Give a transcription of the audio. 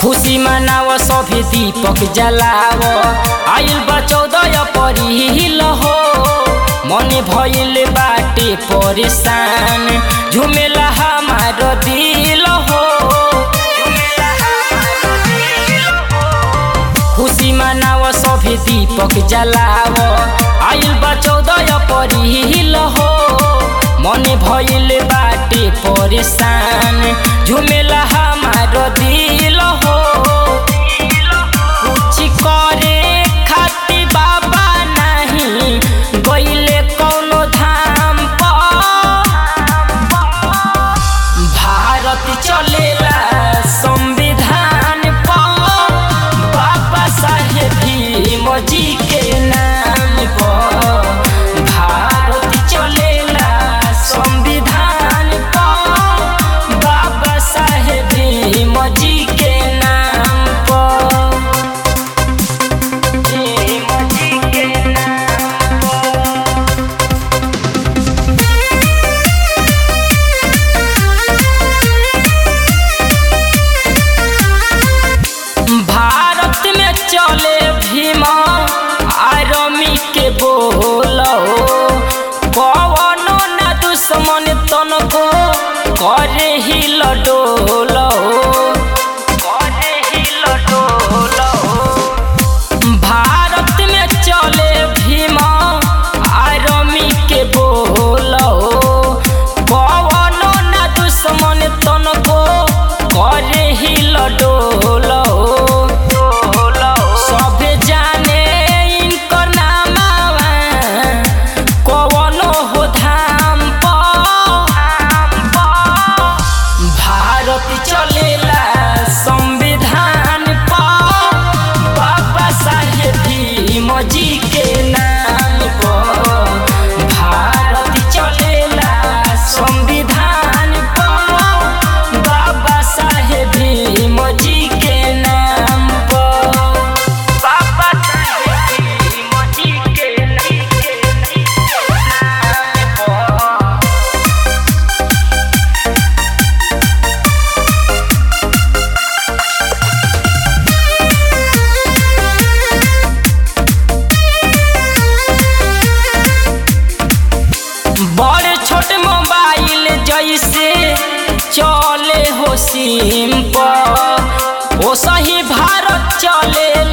खुशी मनाव सभे दीपक जलाव आइल बा चौदह परिल हो मन भइल बाटे परेशान झुमेला हमार दिल हो खुशी मनाव सभे दीपक जलाव आइल बा चौदह परिल हो मन भइल बाटे परेशान झुमेला हमार दिल हो कुछ करे खातिर बाबा नहीं गइले कौनो धाम पर भारत चलेला संविधान पर बाबा साहेब भीम जी के नाम पर भारत चलेला संविधान पर बाबा साहेब भीम जी के नाम पर भीम जी के नाम पर भारत में चले भीमा आर्मी के बोलो कवनो न दुश्मन तनको करे ही लडोलो करे ही लडोलो भारत में चले भीमा आर्मी के बोलो कवनो न दुश्मन तनको करे ही लडोलो सभे जाने इनकर नामावा कवनो हो धाम पर भारत चलेला संविधान पर बाबा साहेब भीम जी के नाम पर भारत चलेला संविधान पर बाबा साहेब भीम जी के नाम पर बाबा साहेब भीम जी के नाम पर बड़े छोटे मोबाइल जैसे चले हो सिम पर ओ सही भारत चले